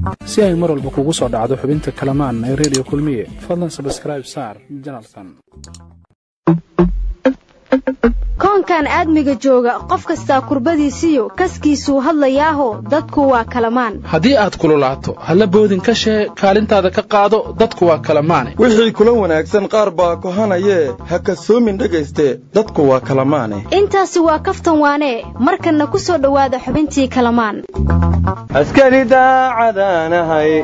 si ay mar walba kugu soo dhacdo xubinta kalamaan ee redio kulmiye fadlan sabskraib saar janalkan koonkan aadmiga jooga qof kastaa kurbadiisiyo kaskiisuu hadlayaaho dadku waa kalamaan haddii aad kululaato halla boodin ka shee kaalintaada ka qaado dadku waa kalamaane wixii kula wanaagsan qaar baa kohanayee ha kasoomin dhegayste dadku waa kalamaane intaasi waa kaftan waanee markanna ku soo dhowaada xubintii kalamaan askari daacadaanahay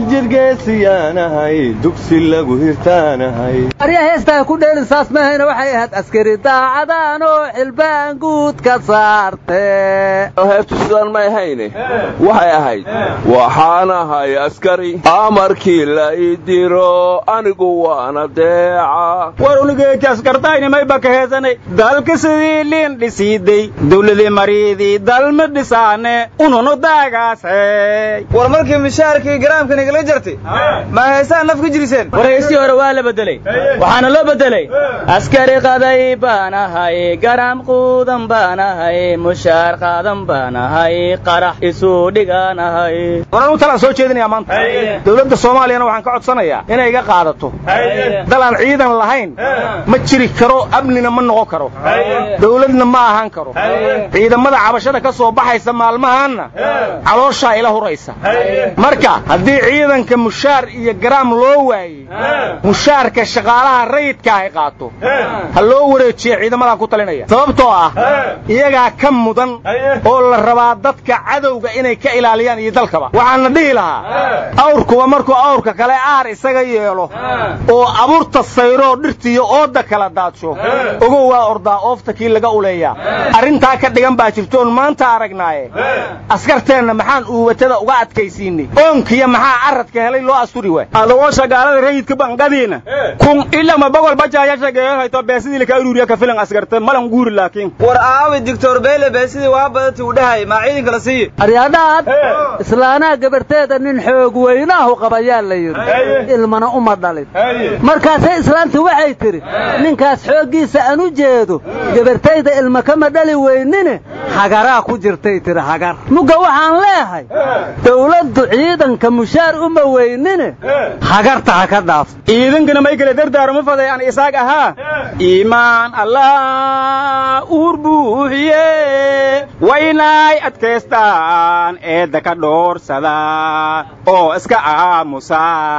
daljirgeesiyaanahay dugsi lagu hirtaanahay arya heestaa ku dheelin saas mahayna waxay ahayd askari daacadaanoo xilbaan guud ka saarte heestu sidaan may ahayne waxay ahayd waxaan ahay askari amarkii la ii diro anigu waana deeca war unigeeki askartaynimay baka heesanay dalka sidii liin dhisiiday dawladii mariidii dalma dhisaane ununu daagaasay war markii mishaarkii garaamka nigala jartay ma heesaan naf ka jiriseen war heestii hore waa la bedelay waxaana loo bedelay askari qaday baan ahay garaam quudan baan ahay mushaar qaadan baan ahay qarax isuu dhigaan ahay waran u talaan soo jeedinayaa maanta dawladda soomaaliyana waxaan ka codsanayaa inay iga qaadato dal aan ciidan lahayn ma jiri karo amnina ma noqon karo dawladna ma ahaan karo ciidamada cabashada ka soo baxaysa maalmahaanna calooshaa ila huraysa marka haddii ciidanka mushaar iyo garaam loo waayey mushaarka shaqaalaha rayidka ay qaato ha loo wareejiya ciidamadan ku talinaya sababtoo ah iyagaa ka mudan oo la rabaa dadka cadowga inay ka ilaaliyaan iyo dalkaba waxaana dhihi lahaa awrkuba markuu awrka kale aar isaga yeelo oo abuurta sayroo dhirtiiyo ooda kala daadsho ogow waa ordaa oofta kii laga uleeyaa arrintaa ka dhigan baa jirtoon maanta aragnaaye askarteenna maxaan uuwatada uga adkaysiinay oonkiya maxaa aradka helay loo asturi waay adagoo shagaalada rayidka banqadiina kun ilama bogol bajaaya shageeyo hayto beesidii laka ururiya ka filan askarta malan guuri laakiin war aawi dictor beele beesidii waa badati u dhahay maa ciidanka la siiye aryaadhaad islaanaha gabarteeda nin xoog weynaahu qabayaa la yidhi ilmana uma dhalin markaasay islaantu waxay tidhi ninkaas xooggiisa aan u jeedo gabartayda ilma kama dhali weynine hagaraa ku jirtay tidhi hagar mugga waxaan leehay dawladdu ciidanka mushaar uma weynine hagarta ha ka dhaaf ciidankana may kale dardaaruma faday aan isaag ahaa iimaan allah uur buuxiye waynay adkaystaan eedda ka dhoorsada oo iska aamusa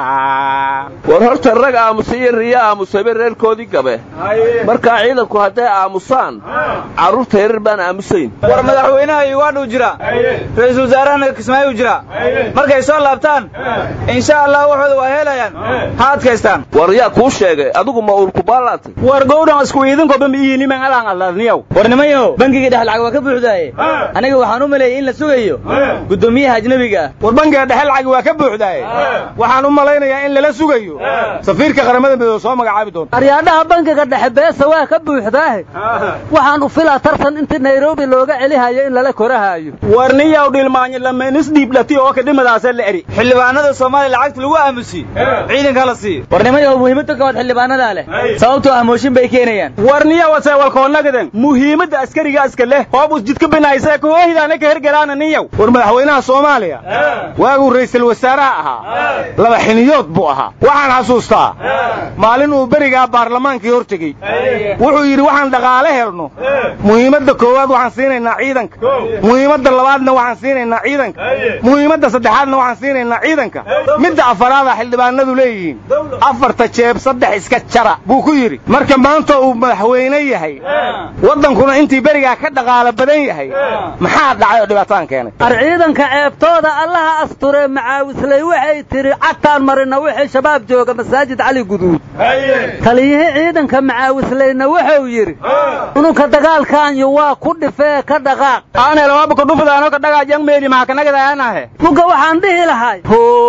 war horta rag aamusa iyo riyo aamusayba reerkoodii gabe markaa ciidanku hadday aamusaan carruurta yarar baan aamusayn war madaxweynaha yugaadhuu jira ra'iisul wasaarahana kismaayu jira markay soo laabtaan insha allah waxooda waa helayaan ha adkaystaan war yaa kuu sheegay adigu ma uurkubaalaatay war gowdhan isku iidinkoba miyiiniman alaan allaadniyow war nimayo bangiga dhex lacag waa ka buuxdaaye aniga waxaan u maleeyey in la sugayo guddoomiyaha ajnebiga ah war bangiga dhexe lacag waa ka buuxdaaye waxaan u malaynayaa in lala sugayo safiirka qaramada midoobe soo magacaabi doonta aryaadhaha bangiga dhexe beesa waa ka buuxdaahe waxaan u filaa tartan intii nairobi looga celihayo in lala korahaayo war niyaw dhilmaanyo lamenis dhiiblati oo kadhimadaasa la eri xildhibaanada soomaaliya lacagta lagu aamusi ciidanka la siiyo war nimayo muhiimadda koowaad xildhibaanadaa leh sababtoo ah mooshin bay keenayaan war niya wase walkoonnagadan muhiimadda askariga iska leh hoobus jidka binaysa kahoohidaana ka hergalaana niyaw war madaxweynaha soomaaliya waaguu ra'iisul wasaaraha ahaa laba xiniyood buu ahaa waxaan xasuustaa maalin uu berigaa baarlamaankii hor tegey wuxuu yidhi waxaan dhaqaale helno muhiimadda koowaad waxaan siinaynaa ciidanka muhiimadda labaadna waxaan siinaynaa ciidanka muhiimadda saddexaadna waxaan siinaynaa ciidanka midda afaraada xildhibaanadu leeyihiin afarta jeeb saddex iska jara buu ku yidhi marka maanta uu madaxweyne yahay waddankuna intii berigaa ka dhaqaalo badan yahay maxaa dhacay oo dhibaataan keenay ar ciidanka ceebtooda allaha asture macaawisley waxay tidhi cagtaan marina wixii shabaab jooga masaajid cali guduud taliyihii ciidanka macaawisleyna wuxuu yidhi ununka dagaalkaanyo waa ku dhifee ka dhaqaaq aanelawabakudhufdaano ka dhagaajang meeli maxakanagadaanahe mugga waxaan dhihi lahay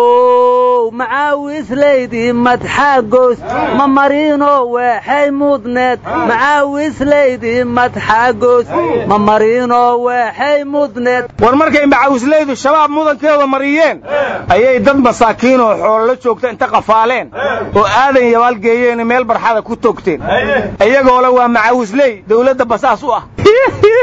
how macaawislaydii madxaagoos ma mariino weexay mudneed macaawislaydii madxaagoos ma mariino weexay mudneed war markay macaawislaydu shabaab mudankeeda mariyeen ayay dad masaakiin oo xoolo la joogta inta qafaaleen oo aadan yabaal geeyeen meel barxada ku togteen iyagoo le waa macaawisley dawladda basaas u ah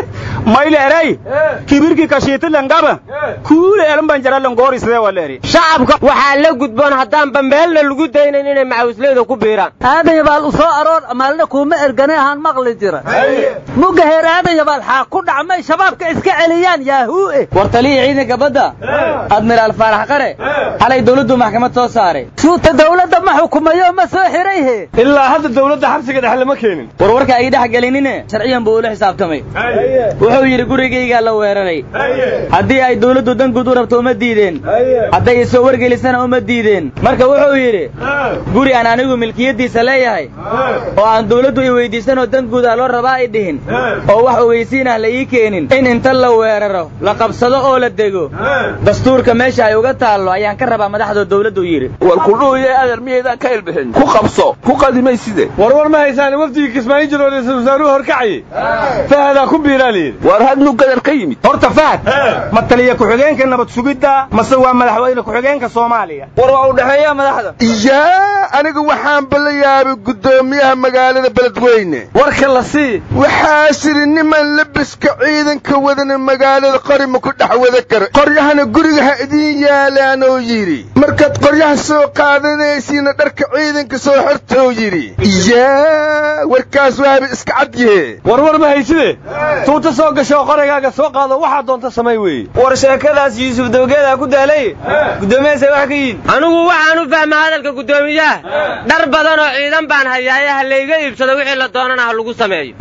mayle eray kibirkii kashiiti langaba kuule elan baan jara langoori sidee waa leeri shacabka waxaa la gudboon haddaanba meelna lagu daynayn inay macawisleyda ku biiraan aadan yabaal u soo aroor maalina kuuma erganay ahaan maqli jira mugga heer aadan yabaal xaa ku dhacmay shabaabka iska celiyaan yaahuu eh war taliyii ciidanka badda admiraal faarax qare xalay dawladdu maxkamad soo saaray suuta dawladda ma xukumayo ma soo xiray he ilaa hadda dawladda xabsiga dhexe lama keenin war warka ay dhex gelinine sharciyan buu ula xisaabtamay wuxuu yidhi gurigaygaa la weeraray haddii ay dawladdu dan guud u rabto uma diideen hadday isoo wargelisana uma diideen marka wuxuu yidhi guri aan anigu milkiyaddiisa leeyahay oo aan dawladdu i weydiisanoo dan guud ah loo rabaa i dhihin oo wax ogeysiin ah la ii keenin in inta la weeraro la qabsado oo la dego dastuurka meesha ay uga taallo ayaan ka rabaa madaxdoo dawladdu yidhi war kudhuuye adeer miyaydaan ka ilbixin ku qabso ku qadimay side warwar ma haysaan wafdigii kismaayin jiro ra-iisul wasaaruhu horkacayey fahadaa ku biiraa layidhi war hadnu gadar ka yimid horta fahad ma taliya ku-xigeenka nabad sugidda mase waa madaxweyne ku-xigeenka soomaaliya war waa u dhexeeya madaxda yaa aniga waxaanba la yaabay guddoomiyaha magaalada beledweyne warka la sii waxaa sidhi niman labiska ciidanka wadana magaalada qori ma ku dhex wada karo qoryahana guriga ha idiin yaalaanoo yidhi markaad qoryaha soo qaadanaysiina dharka ciidanka soo xirtou yidhi yaa warkaas waaba iska cadyahe warwar ma hayside tuuta soo gasho qorigaaga soo qaado waxaa doonta samay weeye war sheekadaas yuusuf dawgeeda ku daalay guddoomiyahaasay wax ka yihin anigu waxaan u fahmaa hadalka guddoomiyaha dhar badan oo ciidan baan hayaaye ha layga iibsado wixii la doonana ha lagu sameeyo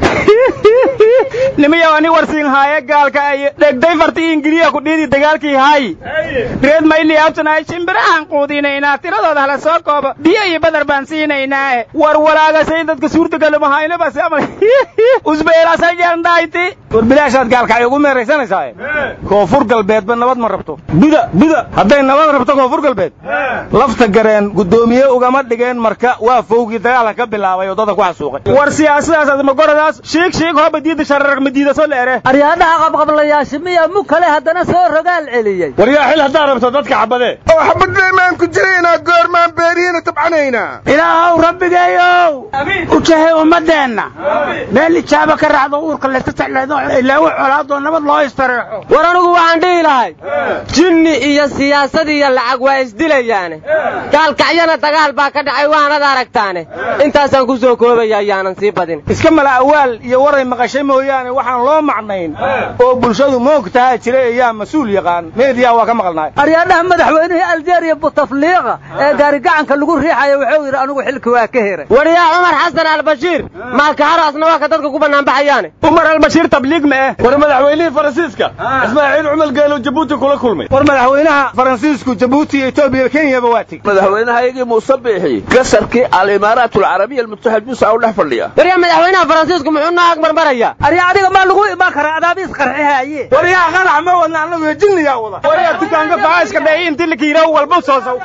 nimayaw ani warsiin haaye gaalka ay dhegday farti ingiriya ku dhiidi dagaalkii hay reed mayli abtanahay shimbirahaan quudinaynaa tiradooda hala soo koobo biyo iyo badar baan siinaynaae war walaagasay dadka suurtagalumahayna bas amal usbeelasajandayti war bilaashaad gaalka ay ugu meeraysanaysaa koonfur galbeedba nabad ma rabto buda buda hadday nabad rabto koonfur galbeed lafta gareen guddoomiye ugama dhigeen marka waa fowgii dagaalka ka bilaabay oo dadka ku xasuuqay war siyaasadaas magoradaas shiig shiig hooba diida sharar madiida soo leere aryaadhaha qabqablayaasha miya mug kale haddana soo rogaal celiyey war yaa xil haddaa rabto dadka xabadee oo xabadna maan ku jiraynaa goormaan beerihiina tabcanaynaa ilaahow rabbigeeyow u jahay ummaddeenna meel ijaaba ka raacdo uurka layska jecleedo ilaawo colaadoo nabad loo istareexo war anigu waxaan dhihi lahay jinni iyo siyaasad iyo lacag waa isdilayaane gaalkacyana dagaal baa ka dhacay waanad aragtaane intaasaan ku soo koobaya ayaanan sii badin iska mala awaal iyo waray maqashay mooyaane waxaan loo macnayn oo bulshadu moogtaha jiray ayaa mas-uul yaqaan meediyaa waa ka maqalnahay aryaadhaha madaxweynihii aljeeriya butafliiqa ee gaarigacanka lagu riixaya wuxuu yidhi anigu xilka waa ka heray war yaa cumar xasan albashiir maalkaharaasna waa ka dadka ku bannaanbaxayaane umar albashiir tabliig ma eh war madaxweynihii faransiiska ismaaciil cumar geelo jabuuti kula kulmay war madaxweynaha faransiisku jabuuti iyo etoobiya kenyaba waa teg madaxweynahayagii muuse biixi gasarkii alimaaraat alcarabiya almutaxid musa u dhex fadhiya war yaa madaxweynaha faransiisku muxuu noo agmarmaraya arya adiga maa lagu imaan karaa adaabiis qarxihaaye war yaa qanax ma wadna annagu jinniyaa wada war yaa dukaanka facaa iska dhacay intii la kiiraw walba soo saw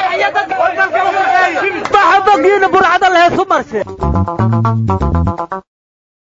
baxabagiina burcada lehesu marshe